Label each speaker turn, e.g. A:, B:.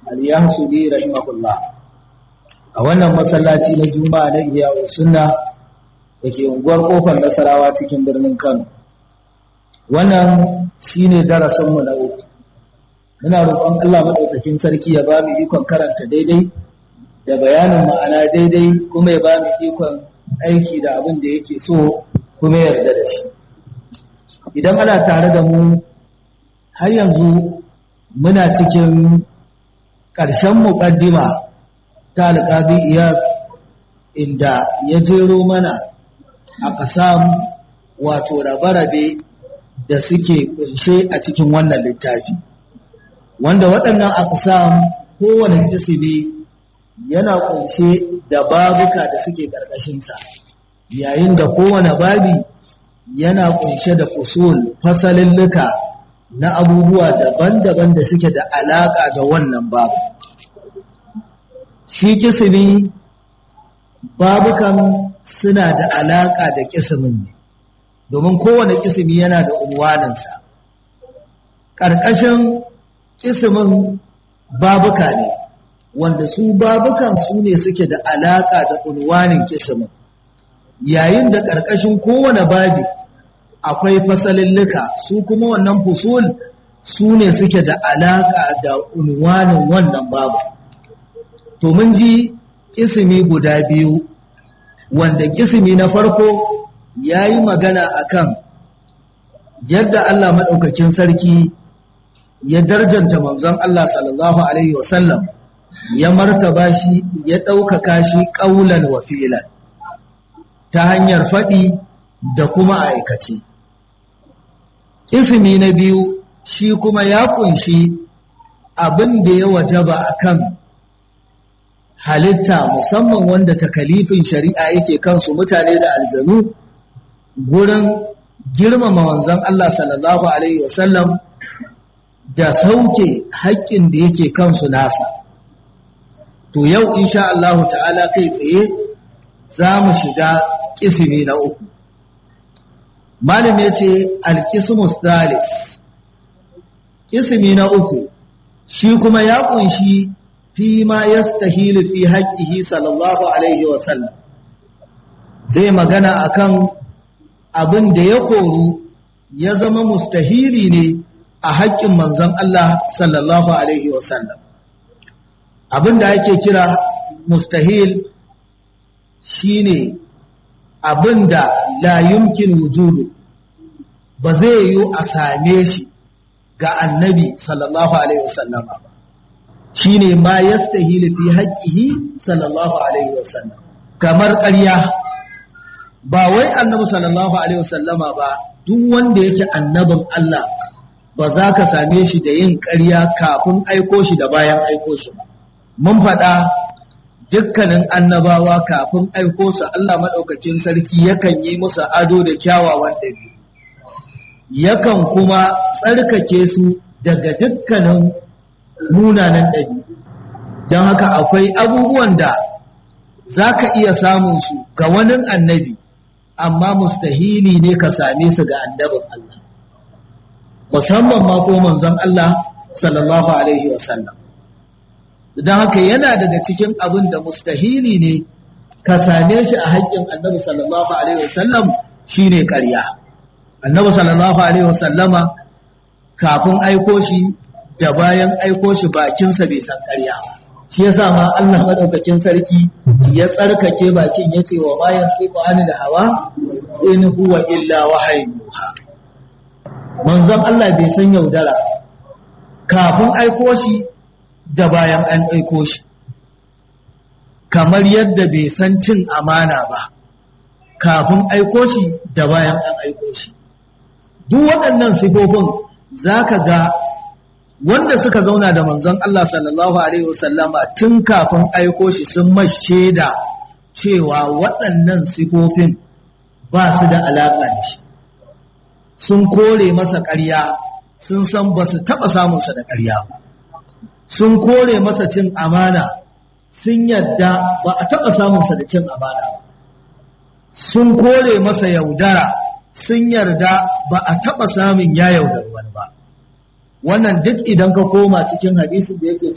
A: al-yahsubi rahimahullah a wannan masallaci na juma'a na iya sunna da ke unguwar kofar nasarawa cikin birnin kano wannan shine darasinmu na uku muna roƙon allah maɗaukakin sarki ya ba mu ikon karanta daidai da bayanin ma'ana daidai kuma ya ba mu ikon aiki da abin da yake so kuma yarda da shi idan ana tare da mu har yanzu muna cikin ƙarshen muƙaddima ta alƙabi iya inda ya jero mana a ƙasam wato rabe-rabe da suke ƙunshe a cikin wannan littafi wanda waɗannan aqsam kowane kisimi yana ƙunshe da babuka da suke ƙarƙashinsa yayin da kowane babi yana ƙunshe da fusul fasalilluka na abubuwa daban-daban da suke da alaƙa da wannan babu shi kisimi babukan suna da alaƙa da kisimin ne domin kowane kisimi yana da unwaninsa ƙarƙashin kisimin babuka ne wanda su babukan su ne suke da alaƙa da unwanin kisimin yayin da ƙarƙashin kowane babi akwai fasalillika su kuma wannan fusul su ne suke da alaƙa da unwanin wannan babu to mun ji kisimi guda biyu wanda kisimi na farko ya yi magana akan yadda Allah maɗaukakin sarki ya darjanta manzon Allah sallallahu Alaihi wasallam ya martaba shi ya ɗaukaka shi ƙaulan wa filan ta hanyar faɗi da kuma aikace. Ismi na biyu shi kuma ya ƙunshi abin da ya wajaba a kan halitta musamman wanda takalifin shari'a yake kansu mutane da aljanu gurin girmama wanzan Allah sallallahu Alaihi wasallam da sauke haƙƙin da yake kansu nasa. To yau insha Allah ta'ala kai tsaye za mu shiga ƙisimi na uku. Malam ya ce alƙismus dalis, ƙisimi na uku, shi kuma ya ƙunshi fi ma ya stahilu fi haƙƙihi sallallahu Alaihi wasallam. Zai magana akan abin da ya koru ya zama mustahili ne a haƙƙin manzon Allah sallallahu Alaihi wasallam. Abin da ake kira mustahil shi ne abin da la yumkin wujudu ba zai yi a same shi ga annabi sallallahu Alaihi wasallama ba. Shi ne ma ya stahili fi haƙƙihi sallallahu Alaihi wasallam. Kamar ƙarya ba wai annabi sallallahu Alaihi wasallama ba duk wanda yake annabin Allah ba za ka same shi da yin ƙarya kafin aiko shi da bayan aiko shi ba. Mun faɗa dukkanin annabawa kafin aiko su Allah maɗaukakin sarki yakan yi musu ado da kyawawan ɗabi. Yakan kuma tsarkake su daga dukkanin munanan ɗabi. Don haka akwai abubuwan da za ka iya samun su ga wani annabi, amma mustahili ne ka same su ga annabin Allah. musamman ma ko manzon Allah sallallahu alaihi wasallam don haka yana daga cikin abin da mustahili ne ka same shi a haƙƙin annabi sallallahu alaihi wasallam shine ƙarya annabi sallallahu alaihi wasallama kafin aiko shi da bayan aiko shi bakinsa bai san ƙarya shi yasa ma Allah madaukakin sarki ya tsarkake bakin yace wa ma yansifu anil hawa in huwa illa wahayin manzon Allah bai san yaudara kafin aiko shi da bayan an aiko shi kamar yadda bai san cin amana ba kafin aiko shi da bayan an aiko shi duk waɗannan sifofin za ka ga wanda suka zauna da manzon Allah sallallahu Alaihi wasallama tun kafin aiko shi sun mashe da cewa waɗannan sifofin ba su da alaƙa da shi sun kore masa ƙarya sun san ba su taɓa samunsa da ƙarya ba sun kore masa cin amana sun yadda ba a taɓa samunsa da cin amana ba sun kore masa yaudara sun yarda ba a taɓa samun ya yaudar wani ba wannan duk idan ka koma cikin hadisin da yake